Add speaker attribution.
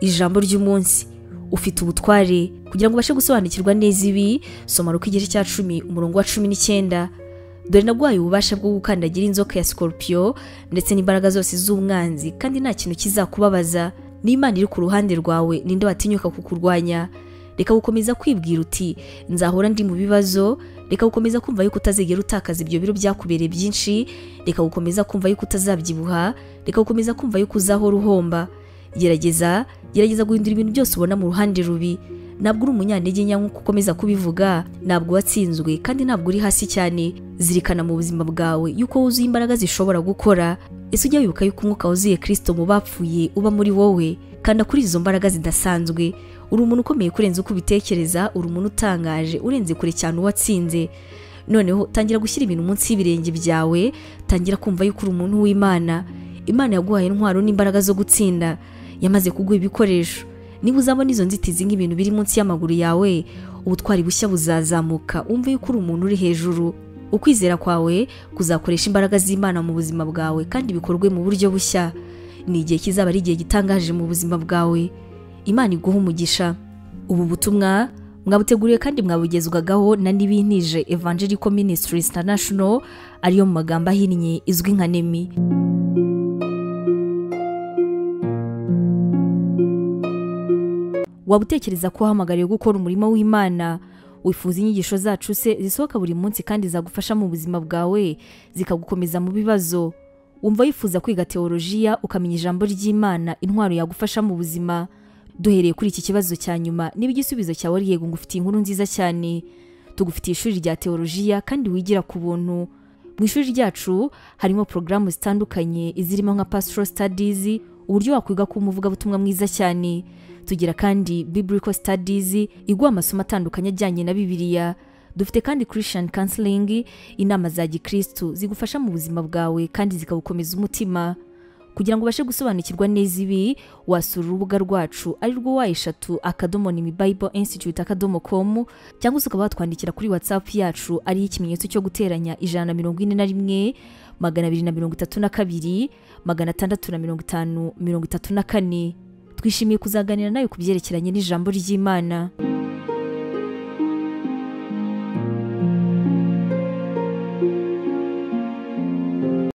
Speaker 1: ijambo ry'umunsi ufite ubutware kugira ngo ubashe gusobanukirwa neza ibi soma ruko igice cya cumi umurongo wa cumi n'icyenda dore naguhaye ububasha bwo gukandagira inzoka ya sikorupiyo ndetse n'imbaraga zose z'umwanzi kandi nta kintu kizakubabaza n'imana iri ku ruhande rwawe ninde watinyuka kukurwanya reka gukomeza kwibwira uti nzahora ndi mu bibazo reka gukomeza kumva yuko utazigera utakaza ibyo biro byakubereye byinshi reka gukomeza kumva yuko utazabyibuha reka gukomeza kumva yuko uzahora uhomba gerageza gerageza guhindura ibintu byose ubona mu ruhande rubi ntabwo uri umunyantege nke nk'uko ukomeza kubivuga ntabwo watsinzwe kandi ntabwo uri hasi cyane zirikana mu buzima bwawe yuko wuzuye imbaraga zishobora gukora ese ujya wibuka yuko umwuka wuzuye kirisito mu bapfuye uba muri wowe kanda kuri izo mbaraga zidasanzwe uri umuntu ukomeye kurenza uko ubitekereza uri umuntu utangaje urenze kure cyane uwatsinze noneho tangira gushyira ibintu munsi y'ibirenge byawe tangira kumva yuko uri umuntu w'imana imana yaguhaye intwaro n'imbaraga zo gutsinda yamaze kuguha ibikoresho niba uzabona izo nzitizi nk'ibintu biri munsi y'amaguru yawe ubutwari bushya buzazamuka wumve yuko uri umuntu uri hejuru ukwizera kwawe kuzakoresha imbaraga z'imana mu buzima bwawe kandi bikorwe mu buryo bushya ni igihe kizaba ari igihe gitangaje mu buzima bwawe imana iguha umugisha ubu butumwa mwabuteguriwe kandi mwabugezwagaho na n'ibintije evangelical ministries international ariyo mu magambo ahinnye izwi nka nemi waba utekereza ko uhamagariwe gukora umurimo w'imana wifuza inyigisho zacu se zisohoka buri munsi kandi zagufasha mu buzima bwawe zikagukomeza mu bibazo wumva wifuza kwiga teolojiya ukamenya ijambo ry'imana intwaro yagufasha mu buzima duhereye kuri iki kibazo cya nyuma niba igisubizo cyawe ari yego ngo ufite inkuru nziza cyane tugufitiye ishuri rya teolojiya kandi wigira ku buntu mu ishuri ryacu harimo porogaramu zitandukanye izirimo nka pastoral studies uburyo wakwiga kuba umuvugabutumwa mwiza cyane tugira kandi biblical studies iguha amasomo atandukanye ajyanye na bibiliya dufite kandi christian counseling inama za gikristu zigufasha mu buzima bwawe kandi zikagukomeza umutima kugira ngo ubashe gusobanukirwa neza ibi wasura urubuga rwacu ari rwo wa eshatu akadomo ni bible institute akadomo com cyangwa se ukaba watwandikira kuri whatsapp yacu ariyo ikimenyetso cyo guteranya ijana na mirongo ine na rimwe magana abiri na mirongo itatu na kabiri magana atandatu na mirongo itanu mirongo itatu na kane twishimiye kuzaganira nawe ku byerekeranye n'ijambo ry'imana